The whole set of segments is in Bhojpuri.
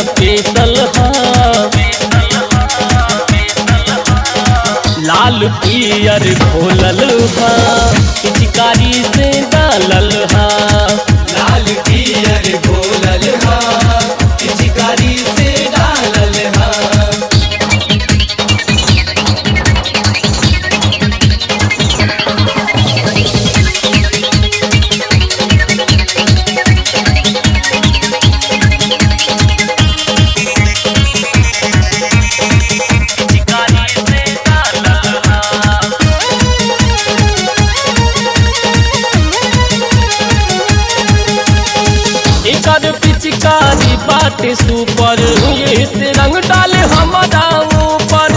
स्पेशल हा लाल पियर घोलल हा पिचकारी से डालल हा लाल पियर घोलल हा पिचकारी से डालल हा एकर पिचकारी बाटे सुपर ये से रंग डाले हमारा ऊपर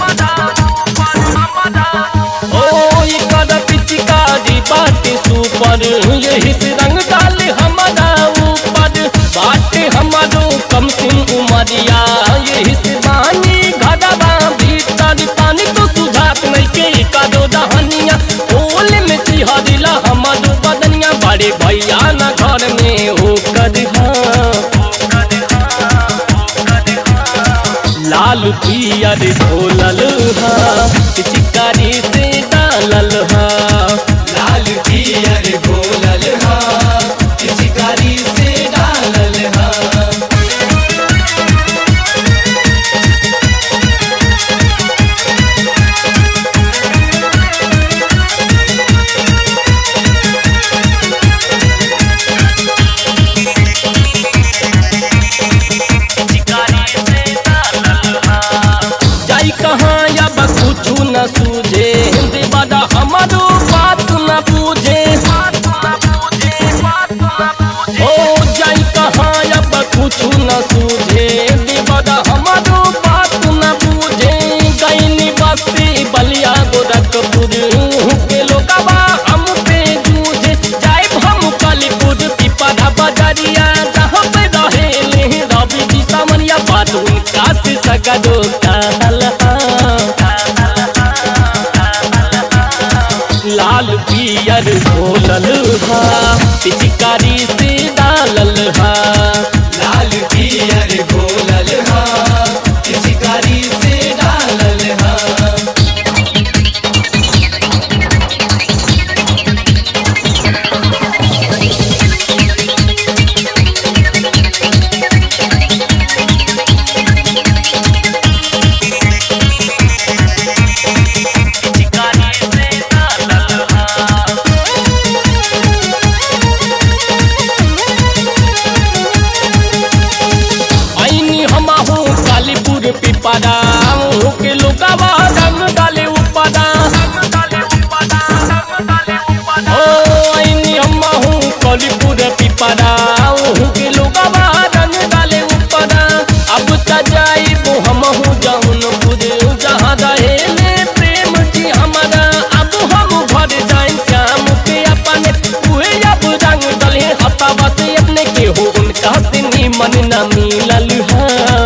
ओ एकर पिचकारी बाटे सुपर ये से रंग डाले हमारा ऊपर बाटे हमारो कम सिम उमरिया ये से बानी घरवा भीतर पानी तो सुझात नहीं के कदो दहनिया ओल में सिहरिला हमारो बदनिया बड़े भैया न घर में हो कर लाल पियर घोलल हा चिकारी से डालल हा लाल पियर घोलल हा पिचकारी से डालल हा जाई कहाँ या बस कुछ न सूझे देवादा हमारो बात न पूछे ओ जाई कहाँ या बस कुछ न सूझे देवादा हमारो बात न पूछे गईनी बस्ती बलिया गोरखपुर के लोगवा हम पे जूझे जाए हम कालीपुर पिपरा बजरिया जहाँ पे रहे रवि जी सामनिया बात उनका से सगरो कहल लाल पियर घोलल हा पिचकारी से डालल हा लाल पियर घोलल हा पिचकारी से डालल हा आईनी हम हो कालीपुर पिपरा के लोगवा रंग डाले उपरा ओ आईनी हम हो कालीपुर पिपरा के लोगवा रंग डाले उपरा अब त जाइबो हम हो जौनपुर जहाँ रहेले प्रेम जी हमारा अब हम घर जाए श्याम के अपने उहे अब रंग डले हतावा से अपने के हो उनका से मन न मिलल है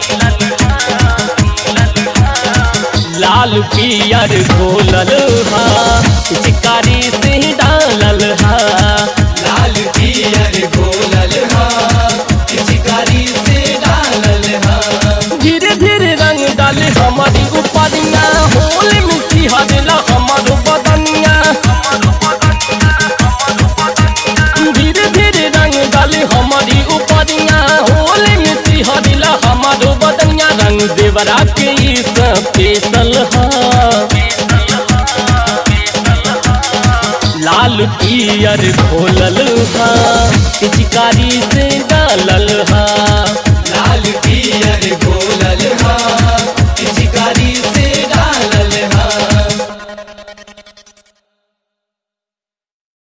लाल पियर घोलल हा चिकारी से डालल हा लाल पियर घोलल हा पिचकारी से डालल हा धीरे धीरे रंग डाले हमारी उपरिया होल में सिहरला हमारो बदनिया धीरे धीरे रंग डाले हमारी उपरिया होल में सिहरला हमारो बदनिया रंग देवरा के ई स्पेशल हा लाल पियर घोलल हा पिचकारी से डालल हा